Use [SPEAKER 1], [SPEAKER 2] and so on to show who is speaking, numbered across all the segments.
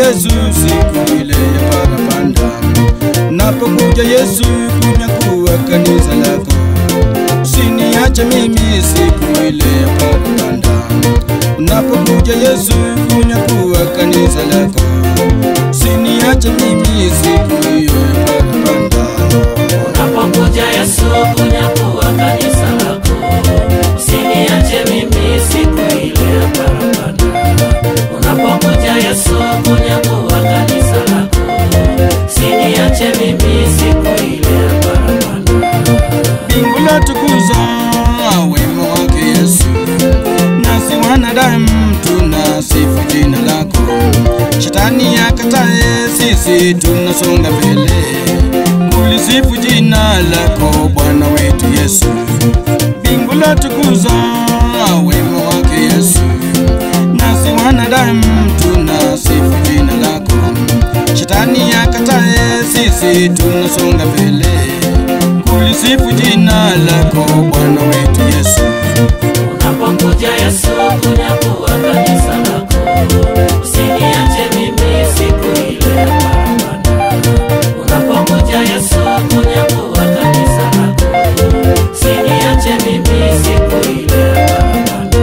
[SPEAKER 1] Yesu siku ile ya parapanda, napokuja Yesu kunyakuwa kanisa lako, usiniache mimi siku ile ya parapanda, napokuja Yesu kunyakuwa kanisa lako, usiniache mimi siku hiyo ya parapanda.
[SPEAKER 2] Unapokuja Yesu kunyakuwa kanisa lako, usiniache mimi siku ile ya parapanda. Unapokuja Yesu kunyakuwa kanisa lako, usiniache mimi siku ile ya parapanda.
[SPEAKER 1] Mbingu latukuza wema wake Yesu, nasi wanadamu tunasifu jina lako. Shetani akatae, sisi tunasonga mbele, kulisifu jina lako Bwana wetu Yesu. Mbingu latukuza wema wake Yesu, nasi wanadamu tunasifu jina lako. Shetani akatae, sisi tunasonga mbele kulisifu jina lako Bwana wetu Yesu.
[SPEAKER 2] Unapokuja Yesu kunyakuwa kanisa lako, usiniache mimi siku ile ya parapanda. Unapokuja Yesu kunyakuwa kanisa lako, usiniache mimi siku ile ya parapanda.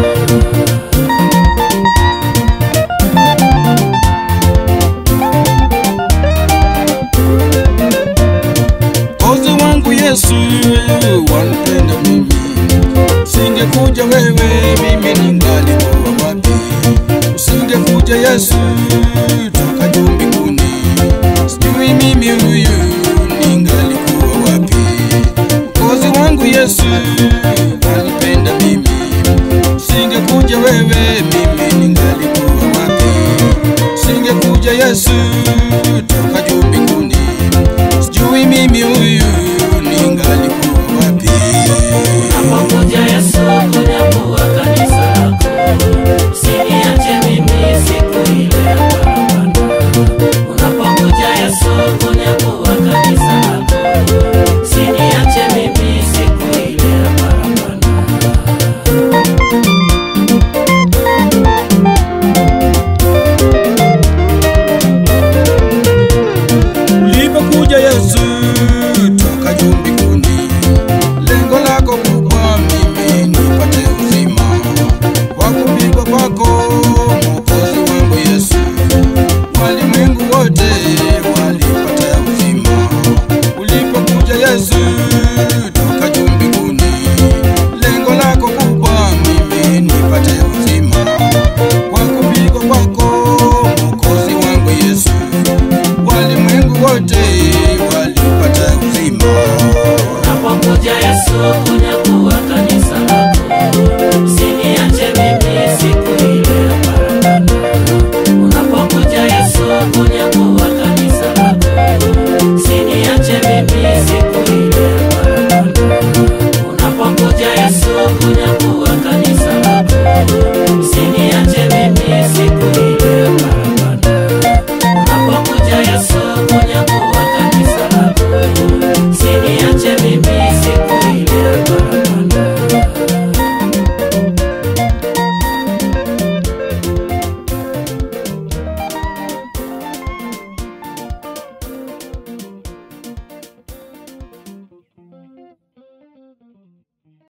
[SPEAKER 1] Kozi wangu Yesu wanipenda mimi, singekuja wewe mimi ningalikuwa wapi? Usingekuja Yesu toka juu mbinguni, sijui mimi huyu ningalikuwa wapi? Kozi wangu Yesu wanipenda mimi, singekuja wewe mimi ningalikuwa wapi? Singekuja Yesu toka juu mbinguni sijui mimi huyu ningalikuwa wapi?
[SPEAKER 2] Unapokuja Yesu kunyakuwa kanisa lako, usiniache mimi siku ile ya parapanda. Unapokuja Yesu kunyakuwa kanisa lako, usiniache mimi siku ile ya parapanda.
[SPEAKER 1] Ulipokuja Yesu toka juu mbinguni, lengo lako kubwa mimi nipate uzima kwa kupigwa kwako, Mwokozi wangu Yesu. Walimwengu wote walipata uzima ulipokuja Yesu toka juu mbinguni, lengo lako kubwa mimi nipate uzima kwa kupigwa kwako, Mwokozi wangu Yesu walimwengu wote walipata uzima.
[SPEAKER 2] Unapokuja Yesu kunyakuwa kanisa lako, usiniache mimi siku ile ya parapanda. Unapokuja Yesu kunyakuwa kanisa lako, usiniache mimi siku ile ya parapanda. Unapokuja Yesu kunyakuwa